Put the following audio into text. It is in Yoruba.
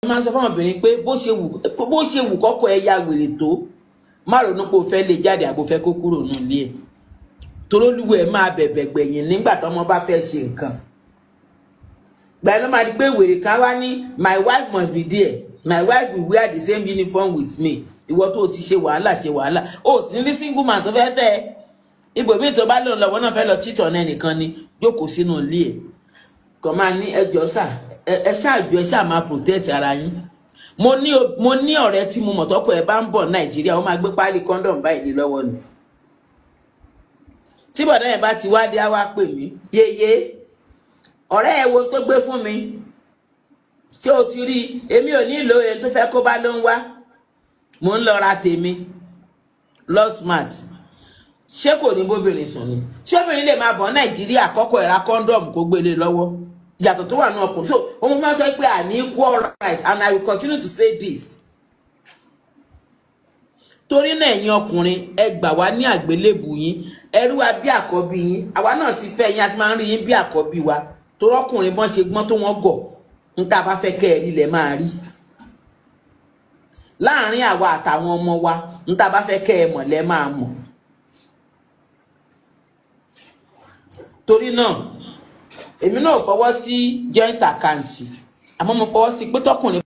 máa ń sọ fún ọmọbìnrin pé bó ṣe wù bó ṣe wù kọ́kọ́ ẹ ya wèrè tó má ronú pé o fẹ́ lè jáde àbò fẹ́ kó kúrò nù ilé ẹ̀ torólúwo ẹ̀ máa bẹ̀bẹ̀ gbẹ̀yìn nígbà tọ́mọ bá fẹ́ ṣe nǹkan gbà ló máa di pé wèrè kan wá ní my wife must be there my wife will wear the same uniform with me ìwọ tó o ti ṣe wàhálà ṣe wàhálà o sì ní rí single man tó fẹ́ fẹ́ ẹ ibòmíì tó bá lòun lọ́wọ́ náà fẹ́ lọ cheat on ẹnìkan ni jókòó sínú ilé ẹ̀ kàn máa ní ẹjọ́ sà ẹ ṣáàjọ ẹ ṣáà máa protect ara yín mo ní mo ní ọ̀rẹ́ tí mo mọ̀ tọ́kọ ẹ̀ bá ń bọ̀ nàìjíríà ó máa gbé páálí condom báyìí ní lọ́wọ́ ni tí bọ̀dá yẹn bá ti wá dé á wá pè mí yeye ọ̀rẹ́ ẹ̀ wo tó gbé fún mi ṣé o ti rí i èmi ò nílò èyí tó fẹ́ kó bá ló ń wá mò ń lọ ra tèmi lọ smart ṣé kò ní bóbìnrin sùn ni ṣé obìnrin lè máa bọ̀ nàìjíríà kọ́kọ́ ẹ̀ra condom kó gbélé lọ́wọ́ ìyàtọ̀ tó wà ní ọkùnrin so òun máa sọ pé I ní equal rights and I will continue to say this torí náà ẹ̀yin ọkùnrin ẹ gbà wá ní àgbélébù yín ẹrú wa bí àkọ́bí yín àwa náà ti fẹ́ yín a ti máa ń rí yín bí àkọ́bí wa torí ọkùnrin bọ́n ṣe gbọ́n tó wọ́n gọ̀ ń tá a bá fẹ́ kẹ́ ẹ rí lẹ̀ máa rí láàárín àwa àtàwọn ọmọ wa ń tá a bá fẹ́ kẹ́ ẹ mọ̀ lẹ́ máa mọ̀ torí náà èmi náà fọwọ́ sí joint account àmọ́ mo fọwọ́ sí pé tọkùnrin